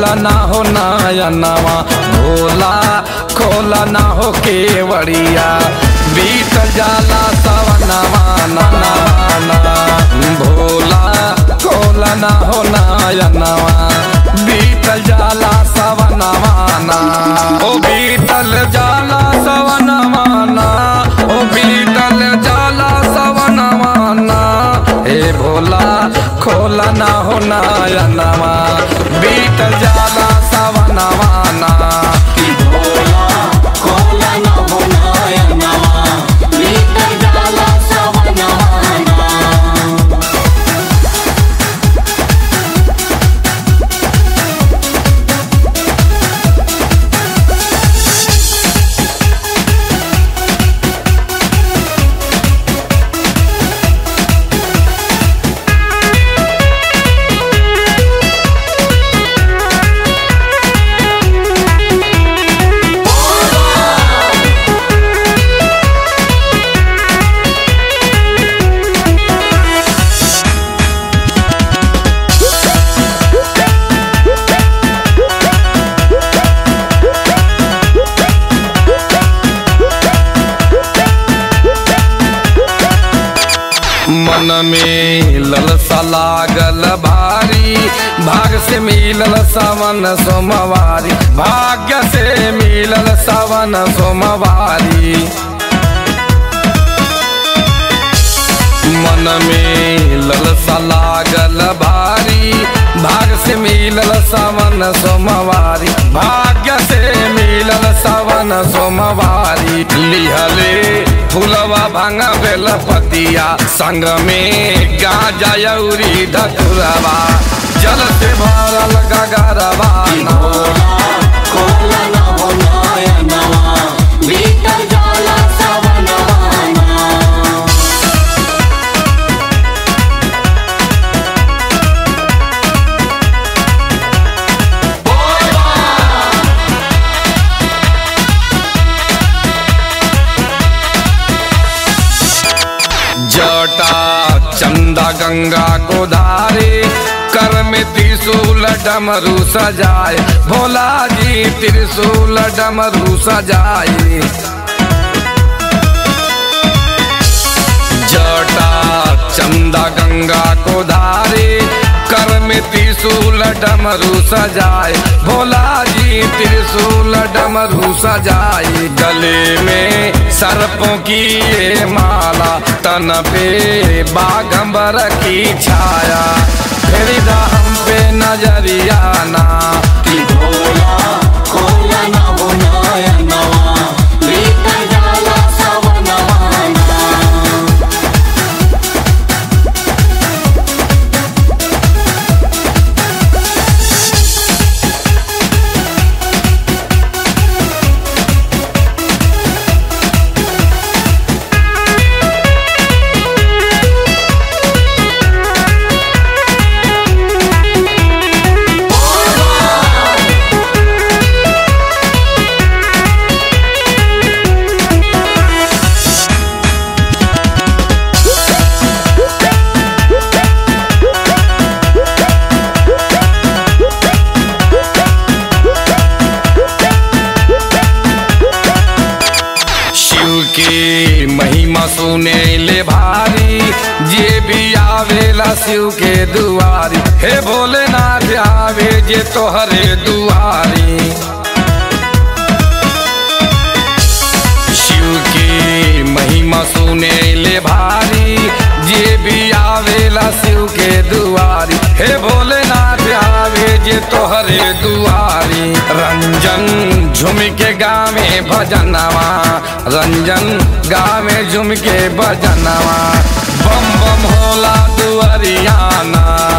खोला ना हो नयनवा भोला खोला ना हो केवड़िया बीत जाला सवनवा ननवा भोला खोला ना हो नयनवा बीतल जाला सवनवा ना ओ बीतल जाला सवनवा ना ओ बीतल जाला सवनवा ना हे भोला खोला ना हो नयनवा बीतल जाला सवनवा ना भोला खोला न हो नयनवा भीतर जाला सवनवा मन में ललसा लागल भारी भाग से मिलल सावन सोमवारी भाग्य से मिलल सावन सोमवारी मन में ललसा लागल भारी भाग से मिलल सावन सोमवारी भाग्य से मिलल सावन सोमवारी लिहले फुलवा भांगा बेल पतिया संग में गाजा यौरी धतुरवा जल से भरल गगरवा भोला खोला न हो नयनवा भीतर जाला सवनवा जटा चंदा गंगा को धारे कर में त्रिशूल डमरू सजाए भोला जी त्रिशूल डमरू सजाए जटा चंदा गंगा को धारे कर में त्रिशूल डमरू सजाए भोला जी त्रिशूल डमरू सजाए गले में सर्पों की ये माला तन पे बागंबर की छाया फिर हम पे नजरिया ना भोला खोला न हो नयनवा भीतर जाला सवनवा शिव की महिमा सुने ले भारी जे भी आवेला शिव के दुआरी हे भोलेनाथ आवे जे तोहरे दुआरी शिव की महिमा सुने ले भारी जे भी आवेला शिव के दुआरी हे भोलेनाथ आवे जे तोहरे दुआरी रंजन झुम के गावे भजनवा रंजन गावे झुम के भजनवा बम बम होला दुआरियाना